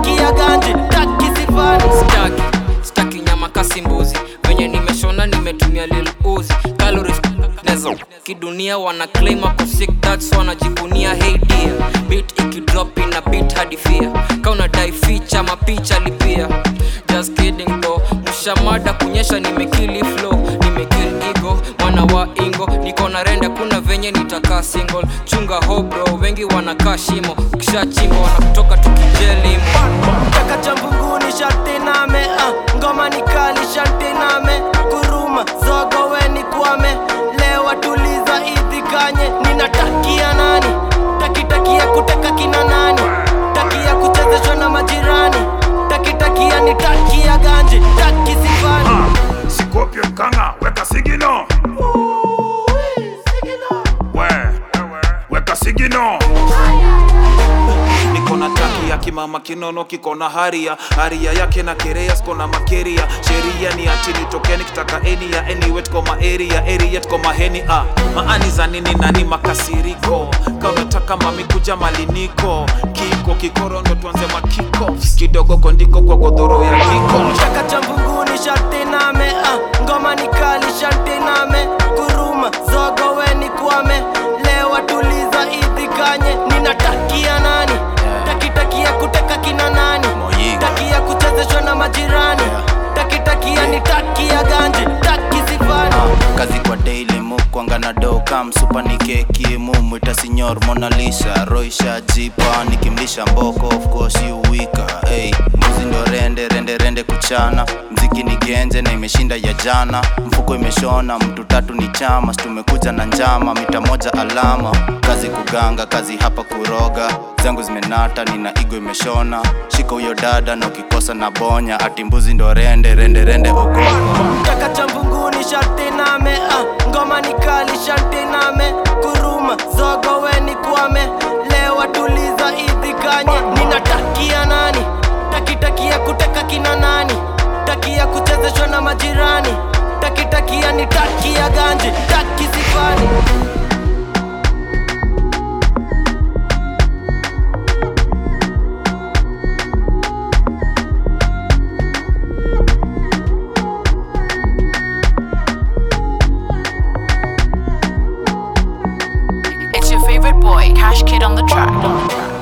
taki ya ganji taki sifani staki staki nyama kasi mbuzi venye nimeshona nimetumia lil uzi calories nezo kidunia wana claim ako sick that's wanajivunia hey dear beat ikidrop ina beat hadi fear kauna dai feature mapicha lipia just kidding though mshamada kunyesha nimekili flow nimekill ego mwana wa ingo niko na renda kuna venye nitakaa single chunga hobro wengi wanakaa shimo ukishachimba wanakutoka tukijelimo Kaka cha mbunguni sharti name ah, ngoma ni kali sharti name kuruma zogo weni kwame lewa tuliza idhikanye ninatakia nani takitakia kuteka kina nani takia kuchezeshwa na majirani takitakia ni takia ganji taki sifani Scorpion kanga weka sigino we weka sigino niko na taki ya kimama kinono kiko na haria haria yake na kerea siko na makeria sheria ni ati nitokeni kitaka eni ya anyway tuko ma area area tuko maheni ah. maani za nini nani makasiriko ka unataka mami kuja maliniko kiko kikoro ndo tuanze makiko kidogo kondiko kwa godhoro ya kiko Kaka cha mbunguni sharti name ah, ngoma ni kali sharti name kuruma zogo weni kwame lewa tuliza idhikanye ninatakia nani takitakia kuteka kina nani takia kuchezeshwa na majirani takitakia ni takia ganji taki sifani kazi kwa daily mukwanga na doka msupa ni keki mumwita sinyor monalisha roisha jipa nikimlisha mboko of course you wika hey, mbuzi ndo rende rende rende kuchana mziki ni genje na imeshinda ya jana mfuko imeshona mtu tatu ni chama tumekuja na njama mita moja alama kazi kuganga kazi hapa kuroga zangu zimenata nina igo imeshona shika huyo dada na ukikosa na bonya ati mbuzi ndo rende rende rende ogopa Kaka cha mbunguni sharti name ah, ngoma ni kali sharti name kuruma zogo weni kwame lewa tuliza idhikanye ninatakia nani takitakia kuteka kina nani takia kuchezeshwa na majirani takitakia ni takia ganji taki sifani It's your favorite boy, Cash Kid on the track.